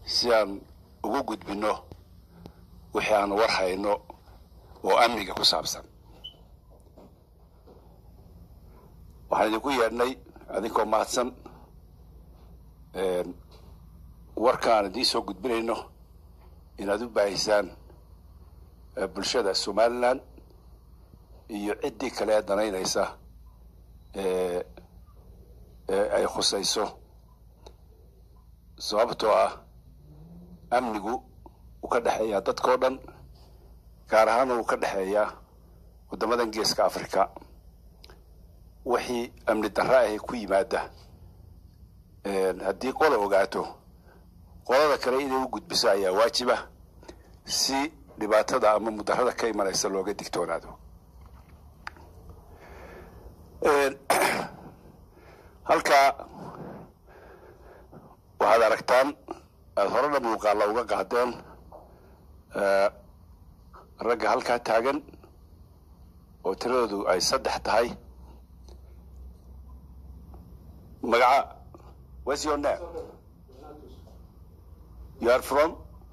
si aan ugu gudbinno wixii aan war hayno oo amniga ku saabsan waxaan idinku yeedhnay adinkoo mahadsan warka aan idiin soo gudbinayno inaad u baahisaan bulshada somalilan iyo ciddii kale ee danaynaysa ee ay khusayso sababtoo ah amnigu uu ka dhexeeyaa dadkao dhan gaar ahaan uu ka dhexeeyaa waddamadan geeska africa wixii amni darra ahe ku yimaada haddii qola ogaato qolada kale inay u gudbiso ayaa waajiba si dhibaatada ama mudarada ka imanaysa looga digtoonaado halkaa waxaad aragtaan aada horena muuqaalla uga qaadeen ragga halkaa taagan oo tiradoodu ay saddex tahay magaca what's your name you are from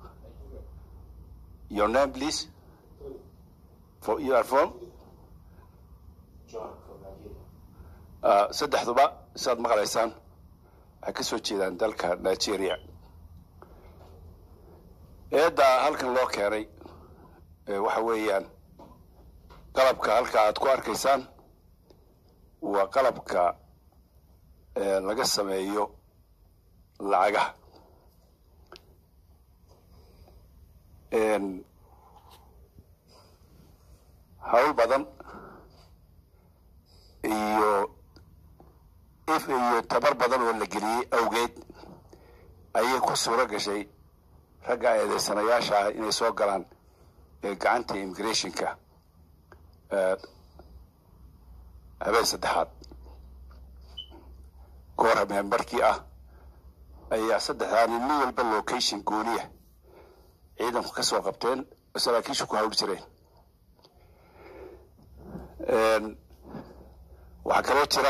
your name please for you are from saddexduba siaad maqlaysaan waxay ka soo jeedaan dalka nigeria eedda halkan loo keenay waxa weeyaan qalabka halka aad ku arkaysaan waa qalabka laga sameeyo lacagaha hawl badan iyo if iyo tabar badan oo la geliyey awgeed ayay ku suuro gashay ragga eedeysanayaasha ah inay soo galaan gacanta immigrationka habeen saddexaad goor habeenbarkii ah ayaa saddexdaa nin nin walba location gooniya ciidanku ka soo qabteen oo saraakiishu ku hawl jireen waxaa kaloo jira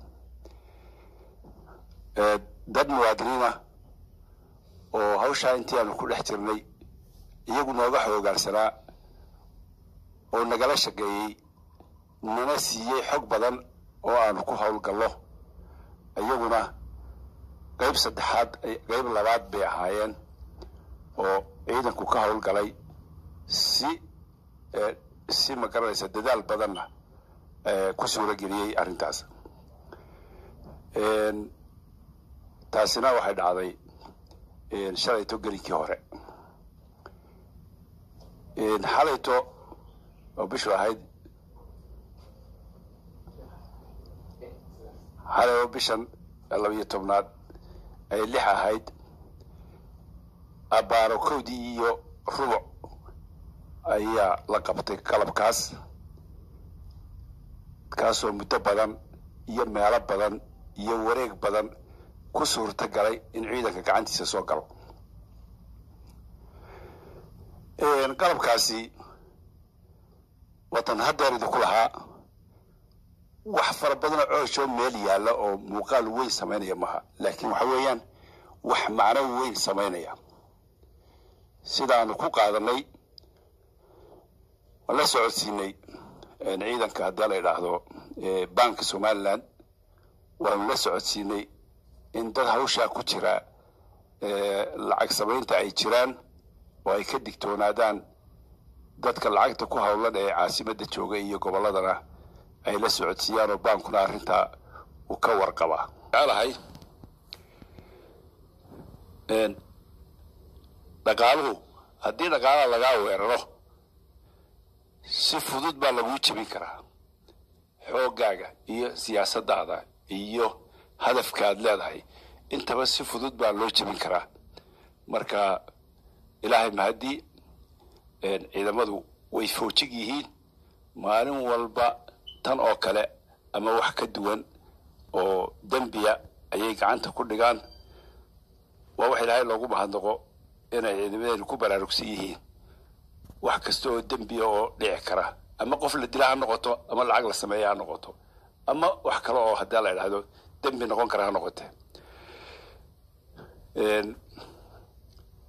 dad muwaadiniina oo hawshaa intii aanu ku dhex jirnay iyagu nooga xoogaansanaa oo nagala shaqeeyey nana siiyey xog badan oo aanu ku howlgallo iyaguna qayb saddexaad qayb labaad bay ahaayeen oo ciidanku ka howlgalay si si ma garanaysa dadaal badanna ku suuro geliyey arrintaas taasina waxay dhacday shalayto gelinkii hore xalayto oo bishu ahayd xalay oo bishan labiyo tobnaad ay lix ahayd abbaaro kowdii iyo rubuc ayaa la qabtay qalabkaas kaasoo muddo badan iyo meelo badan iyo wareeg badan ku suurta galay in ciidanka gacantiisa soo galo qalabkaasi watan haddeer idinku lahaa wax fara badanoo cooshoo meel yaalla oo muuqaal weyn samaynaya maha laakiin waxa weeyaan wax macno weyn samaynaya sidaanu ku qaadanay waan la socodsiinay ciidanka haddii la idhaahdo banka somaliland waanu la socodsiinay in dad hawshaa ku jira lacag samaynta ay jiraan oo ay ka digtoonaadaan dadka lacagta ku howlan ee caasimadda jooga iyo gobolladana ay la socodsiiyaan oo baankuna arrintaa uu ka warqabaa jecelahay dhaqaaluhu haddii dhaqaalaha lagaa weeraro si fudud baa laguu jebin karaa xooggaaga iyo siyaasaddaada iyo hadafkaaad leedahay intaba si fudud baa loo jebin karaa marka ilaahay mahaddii ciidamadu way foojig yihiin maalin walba tan oo kale ama wax ka duwan oo dembiya ayay gacanta ku dhigaan waa wax ilaahay loogu mahadnaqo inay ciidamadeenu ku baraarugsan yihiin wax kasta oo dembiya oo dhici kara ama qof la dila ha noqoto ama lacag la sameeya ha noqoto ama wax kale oo haddii la idhaahdo dembi noqon kara ha noqote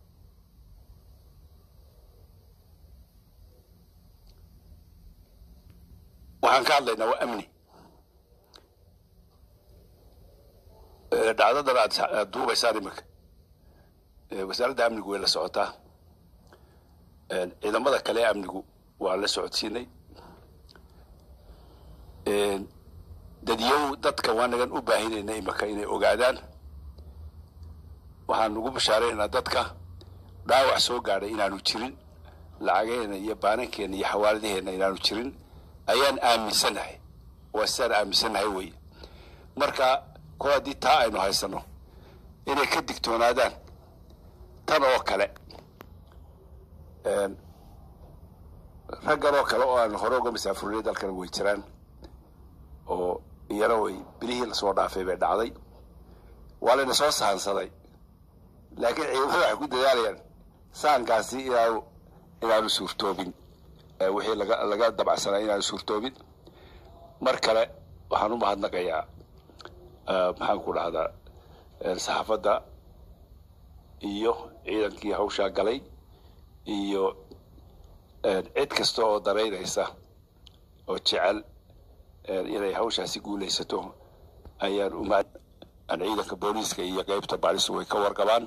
waxaan ka hadlaynaa waa amni dhacdadan aad duubaysaan iminka wasaaradda amnigu way la socotaa ciidamada kale ee amnigu waa la socodsiinay dadyow dadka waa nagan u baahinayna imika inay ogaadaan waxaan ugu bashaaraynaynaa dadka dhaawac soo gaadhay inaanu jirin lacagaheenna iyo baanankeena iyo xawaaladaheenna inaanu jirin ayaan aaminsannahay waa sidaan aaminsannahay wey marka kol haddii taa aynu haysano inay ka digtoonaadaan tan oo kale raggan oo kale oo aan hore uga masaafurnay dalkana way jiraan oo iyana way bilihii lasoo dhaafay bay dhacday waa layna soo sahansaday laakiin ciidamada waxay ku dadaalayaan sahankaasi inaanu inaanu suurtoobin wixii laga laga dabacsanaa inaanu suurtoobin mar kale waxaan u mahadnaqayaa maxaan ku dhahdaa saxaafadda iyo ciidankii hawshaa galay iyo cid kasta oo daraynaysa oo jecel inay hawshaasi guulaysato ayaan uma ciidanka booliiska iyo qeybta baalistu way ka warqabaan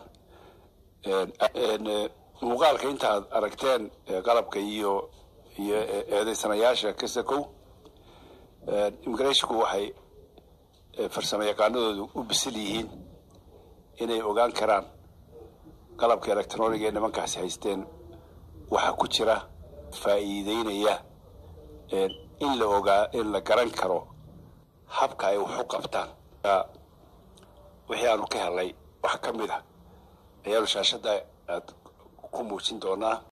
muuqaalka intaad aragteen qalabka iyo iyo eedeysanayaasha kasakow immigrationku waxay farsamo yaqaanadoodu u bisil yihiin inay ogaan karaan qalabka electroniga ee nimankaasi haysteen waxaa ku jira faa'iideynaya in la ogaa in la garan karo habka ay wax u qabtaan wixii aanu ka helay wax ka mid a ayaanu shaashadda aad ku muujin doonaa